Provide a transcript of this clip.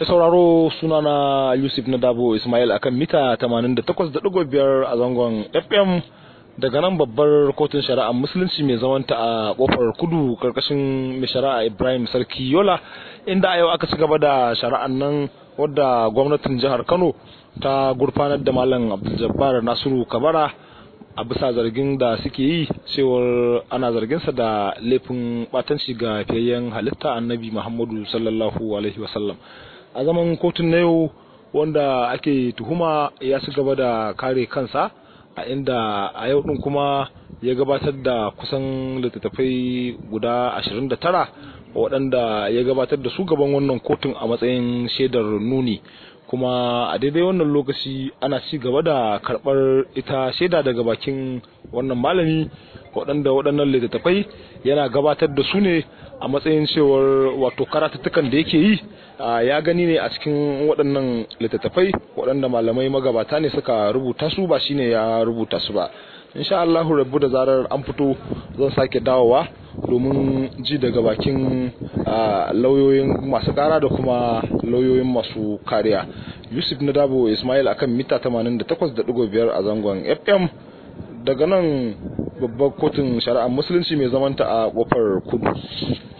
da sauraro sunana yusuf na dabo ismail akan mita 88.5 a zangon fm daga nan babbar kotun shari'a musulunci mai zamanta a kofar kudu karkashin mai shari'a ibrahim sarki yola inda a yau aka ci gaba da shari'an nan wadda gwamnatin jihar kano ta gurfanar da malam abdul nasiru kabara a bisa zargin da suke yi cewar ana zarginsa da laifin batanci ga fiyayyen halitta annabi muhammadu sallallahu alaihi wasallam a zaman kotun na yau wanda ake tuhuma ya ci gaba da kare kansa a inda a yau din kuma ya gabatar da kusan littattafai guda 29 waɗanda ya gabatar da su gaban wannan kotun a matsayin shaidar nuni kuma a daidai wannan lokaci ana ci gaba da karɓar ita shaida daga bakin wannan malami waɗanda waɗannan littattafai yana gabatar da su ne a matsayin cewar wato karatuttukan da yake yi ya gani ne a cikin waɗannan littattafai waɗanda malamai magabata ne suka rubuta su ba shine ya rubuta su ba insha Allah rabu da zarar an fito zan sake dawowa domin ji daga bakin lauyoyin masu kara da kuma lauyoyin masu kariya yusuf na dabo ismail akan mita 88.5 a zangon fm daga nan babbar kotun shari'ar musulunci mai zamanta a kofar kudu